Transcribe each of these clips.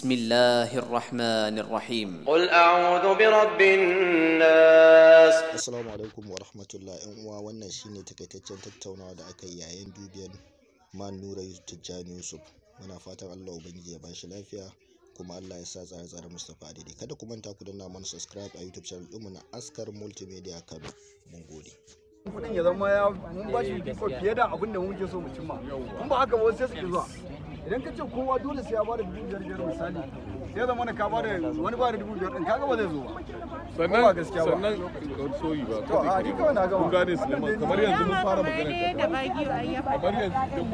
بسم الله الرحمن الرحيم قل أعوذ برب الناس Assalamu alaikum wa rahmatullah ‘yan uwa wannan shine takaitaccen tattaunawa da aka yi yayin dubiyan man nura tijjani yusuf muna fatan allah ubangiji ya bashi lafiya kuma allah ya sa tsare-tsare mustapha daidai kada ku manta ku danna mana subscribe a youtube channel ɗinmu na askar multimedia kano mun gode kudin ya zama ya mun ba shi fifiko fiye da abin da muke so mu cimma in ba haka ba wasu sai su ki zuwa idan ka ce kowa dole sai ya ba da dubu biyar biyar misali sai ya zama na ka ba da wani ba da dubu biyar din kaga ba zai zo ba sannan ba gaskiya ba. sannan soyi ba to a ni kawai na gama kun gane Suleiman kamar yanzu mun fara magana da bagiyo a yi kamar yanzu idan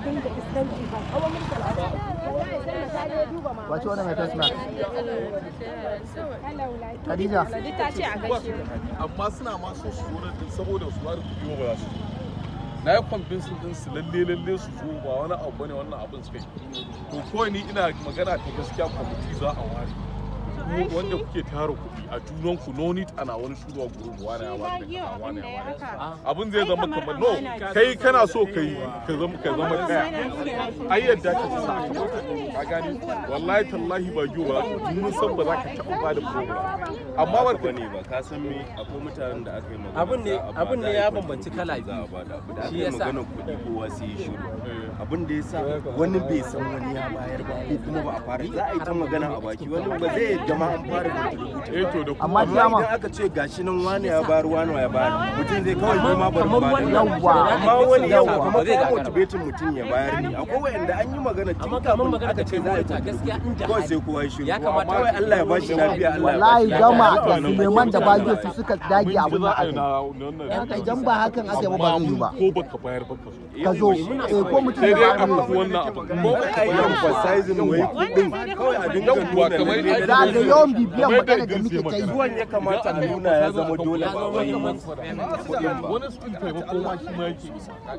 kuka wace wani mai face mask Khadija ta ce a gaishe amma suna ma so su zo nan din saboda su bada kuɗi ba za su zo na yi convince din su lalle lalle su zo ba wani abu bane wannan abin suka yi to kawai ni ina magana ta gaskiya kwamiti za a ware ku wanda kuke tara kuɗi a junan ku no need ana wani shuru a gurin wani ya wani bagiyo da wani abin da ya ya wani haka abin zai zama kamar no kai kana so ka yi ka zama ka zama kaya ai yadda ka ci sa ka gani wallahi tallahi ba yiwu ba mun san ba za ka taɓa ba da program amma ba ka ne ba ka san me akwai mutanen da aka yi magana Abin ne- za a abin ne bada ya aiki, bambanci kala za a biyu. bada abu da aka Shi yi yasa. magana kuɗi kowa sai ya shiru abin da ya sa wani bai san wani ya bayar ba ko kuma ba a fara za a yi ta magana a baki wani ba zai yadda ma an fara rubutu eh to da amma amma kiyama idan aka ce gashi nan wani ya bayar wani ya bayar mutum zai kawai ni ma bari kamar ba wannan Yawwa. amma wani yau Yawwa. kuma Ba zai ka gagara ba. motivating mutum ya bayar ne akwai wanda an yi magana tun amma kamar kafin magana da aka ce kai za a yi mota gaskiya inda kawai hali sai kowa ya shiru ya kamata kawai Allah ya bashi lafiya Allah ya wallahi bashi gama lafiya. da suleiman da bagiyo su suka dage abin da za a aka yi yi na wannan idan ba hakan aka yi ba ba zai yi ba ko baka bayar ba ka so ka zo eh, ko mutum sai ya dai a ba faɗi wannan abu ko a yi emphasizing wai kudin kawai a dinga Yawwa, nuna kamar lalle za ga yawan bibiyan Kamar magana da da muke ta yi zuwan ya kamata a nuna ya zama dole ba wai wani su taimako ma shi ma yake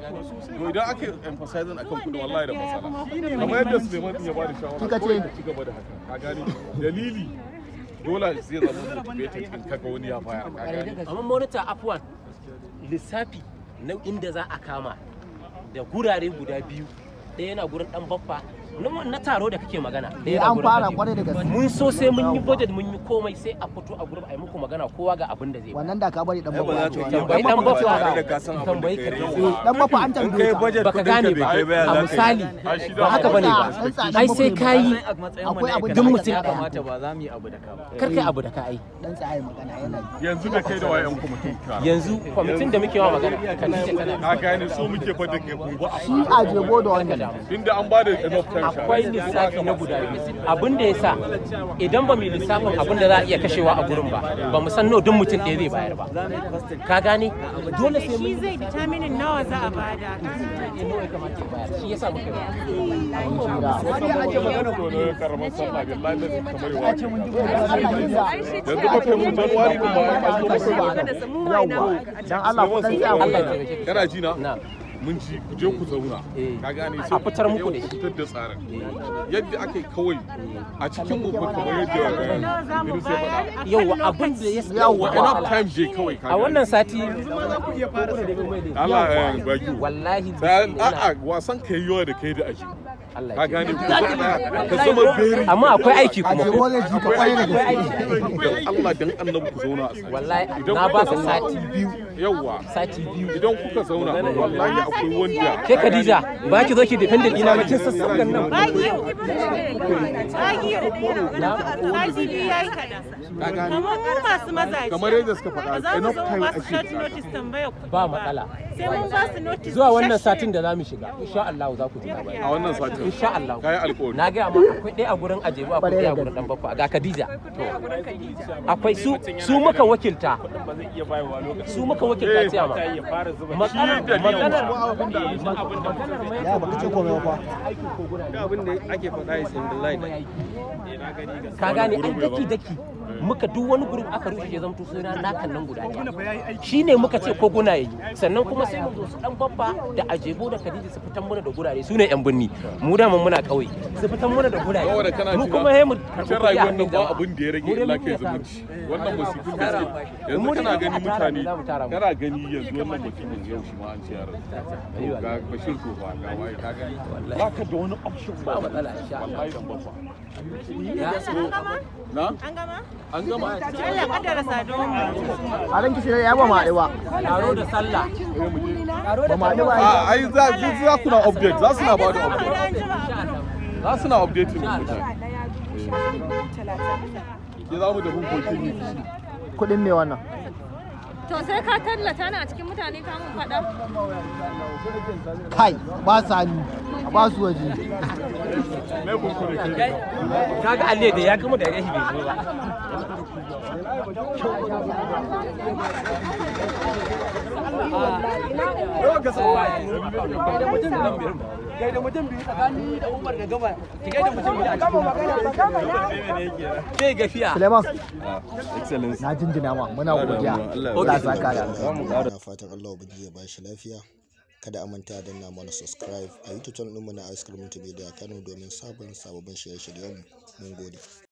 to idan aka emphasizing akan kudin wallahi da matsala kamar yadda Suleiman din ya bada shawara Kika ce? kawai ka ci gaba da haka ka gane dalili dole zai zama motivated in kaga wani ya bayar ka gane amma monitor afwan lissafi na inda za a kama da gurare guda biyu ɗaya yana gurin dan baffa na- na taro da kake magana ɗaya eh yana an gurin fara Habibu. kwarai da gaske mun so sai mun yi budget mun yi komai sai a fito a gurin a yi muku magana kowa ga abin da zai ba wannan da ka bari dan Ai, ba za bafa ta yi tambayi dan ba baffa tare da ka san abin da tambayi kai ka rai. dan bafa an in tambaye kai ka budget baka kudin ka gane bai ba kai ba ya a za ka yi misali Ai, shi ba da haka bane ba Dan tsadan ai bafa sai ne kayi akwai abin duk da mutum ya ɗaya kamata ba za mu yi abu da ka kar kai abu da ka ai dan tsaye magana yana yi yanzu da kai da wayan ku mutum ka yanzu kwamitin da muke wa magana Khadija tana ka gane so muke fa da ke gobe a shi a jebo da wannan inda an bada enough time sha akwai lissafi na guda biyu abin da ya sa idan ba mu yi lissafin abin da za a iya kashewa a gurin ba ba mu san nawa duk mutum ɗaya zai bayar ba ka gane dole sai shi mun zai determinin nawa za a bada yi nawa ya kamata ya bayar shi yasa muka yi ake magana ko da karamar sallah billahi da kamar yawa yanzu ba kai mun januwari din ba a zo ba yawwa dan Allah ku dan tsaya Allah ya wannan taimake ka kana ji na na mun ji ku je ku zauna Eh. ka gane A fitar muku da shi. fitar da tsarin yadda ake kawai a cikin mu kamar yadda eh, Idris ya faɗa yau abin da ya yawa enough time je kawai ka a wannan sati Allah ya baki wallahi a'a wasan kai yawa da kai da aji Allah ka ya gane ku ka zama beri amma akwai aiki a kuma jebo zai ji ka kwarai da gaske dan Allah dan annabi ku zauna a tsaye wallahi Idan na ba kuka ka zauna- sati biyu yawa sati biyu idan kuka zauna wallahi akwai wanda ke Khadija ba ki zo ki defendant ina ba kin sassakan nan bagiyo bagiyo sati biyu ya yi kaɗan ka gane kamar mu masu mazaje kamar yadda suka faɗa ba za mu enough zo mu time ba su ake short bukata. notice tambaya ku ba matsala sai mun ba su notice zuwa wannan isasshe. satin da za mu shiga insha Allah za ku ji labari a wannan satin insha Allah kayi alƙawari na gaya maka akwai ɗaya a gurin ajebu akwai ɗaya a gurin dan baffa ga Khadija akwai su su muka wakilta su muka wakilta ciyama maganar maganar ya baka ce komai ba abin da ake faɗa is in the light ka gane ai daki daki muka duk wani gurin aka rushe ya zamto suna nakan nan guda ɗaya shine muka ce ko guna yayi sannan kuma sai mu zo su dan babba da ajebo da Khadija su fitan mana da gurare su ne yan binni mu da mun muna kauye su fitan mana da gurare saboda kana mu ji kuma he mu cikin rayuwar nan ba abin da ya rage illa kai zumunci wannan musibin da suke yanzu kana gani mutane kana gani yanzu wannan mutumin yau shi ma an ce yaran ga bashir ko ba ga waye ka gani ba ka da wani option ba matsala insha Allah wallahi dan babba An gama? na An gama? an gama Allah kaddara saduwan mu. a ranki shi ya ba ma ba taro da sallah ba ma ba a ai za za ku na update za su na ba da update za su na updating da mutane ke za mu da hukokin yi kudin me wannan To sai ka tallata ni a cikin mutane ka mun faɗa. kai ba sa ni a ba su waje me kunkure kai kaga alle da ya gama da rashi bai zo ba kai da mutum biyu tsakani da umar da gaba ki kai da mutum biyu a cikin zai gafiya Suleiman excellence na jinjina ma muna godiya Allah Allah ya saka da na fatan Allah ubangiji ya bashi lafiya kada a manta da na mana subscribe a youtube channel ɗinmu na ice cream media kano domin sabon sababbin shirye-shiryenmu mun gode